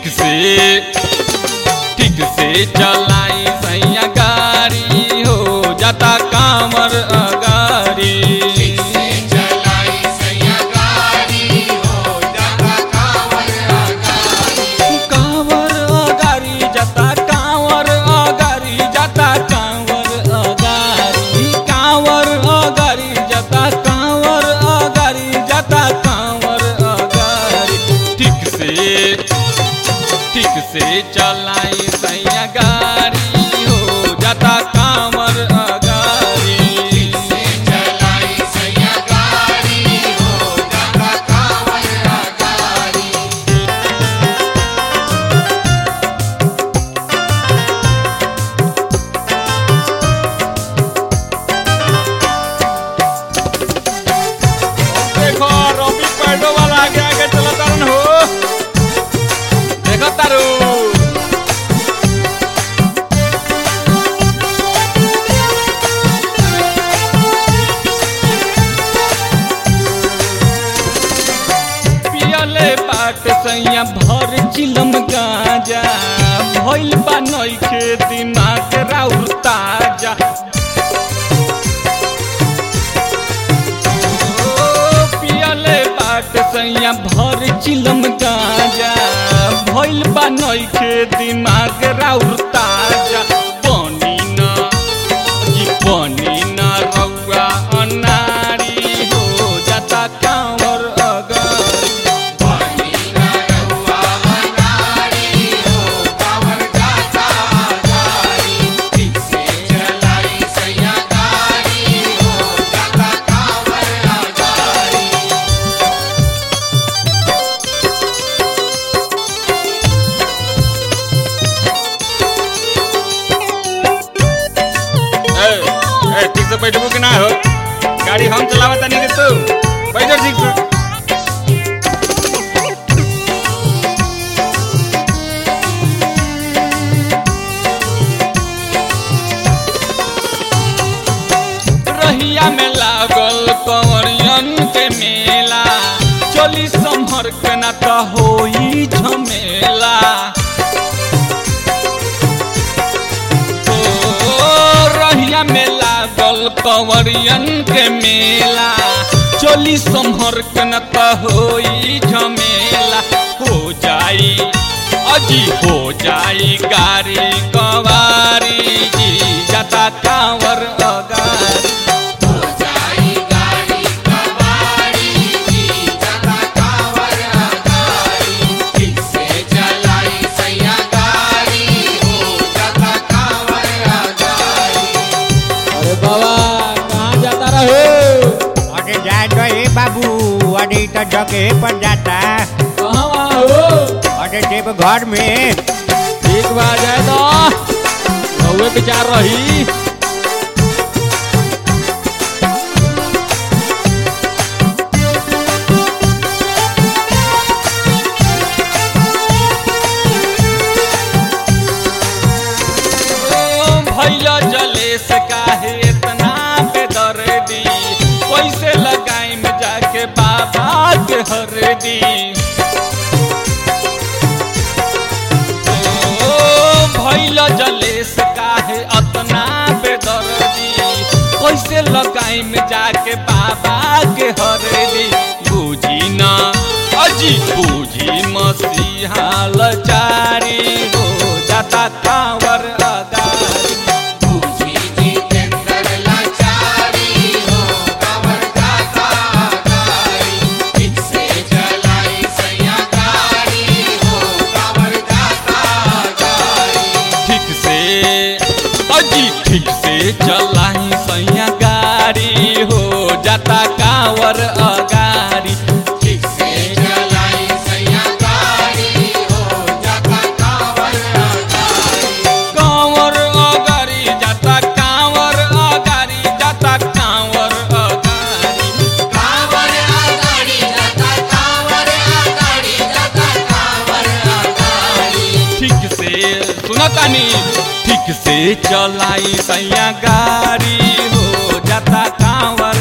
ठीक से ठीक से चलाई सैया गाड़ी हो जाता कामर अगारी कांवर अगारी जाता कांवर अगारी जाता कांवर अगारी कांवर अगारी जाता कांवर अगारी जाता कांवर अगारी ठीक से ठीक से चलाई सैया गाड़ी हो जाता कांवर अगारी देखो रवि पैडो वाला आगे आगे चला तारन हो देखो तारू पियले बाट सैया भर चिलम गाजा भइल बा नइखे दिमाग राउर ताजा ओ, पियले बाट सैया भर चिलम गाजा भइल बा नइखे दिमाग राउर ताजा बनी न जी बनी न रउआ अनारी हो जाता कांवर अगारी ए, ए, ठीक से बैठबू कि ना हो गाड़ी हम चलावता नहीं रे तू बैठो ठीक से रहिया में लागल कंवरियन के मेला चली संभर के ना तो होई झमेला ओ, रहिया में लागल कंवरियन के मेला चोली संभर के न त होई झमेला हो जाई अजी हो जाई गाड़ी कवारी जी जाता कांवर अगारी अरे बाबा कहाँ जाता रहे अरे जाए तो ए बाबू अरे तो जगह पर जाता कहाँ वहाँ हो अरे देव घर में एक बार जाए तो रहुए विचार रही ओ, भैया जलेस काहे इतना बेदर्दी कैसे लगाई में जाके बाबा के हरदी ओ, भैया जलेस काहे अतना बेदर्दी कैसे लगाई में जाके बाबा के हरदी बूझी ना अजी बूझी मसीहा लचारी हो जाता कांवर अगारी ठीक से अजी ठीक से चलाई सैया गाड़ी हो जाता कांवर अगारी कांवर अगारी जाता कांवर अगारी जाता कांवर अगारी ठीक से सुनतानी ठीक से चलाई सैया गाड़ी हो जाता कांवर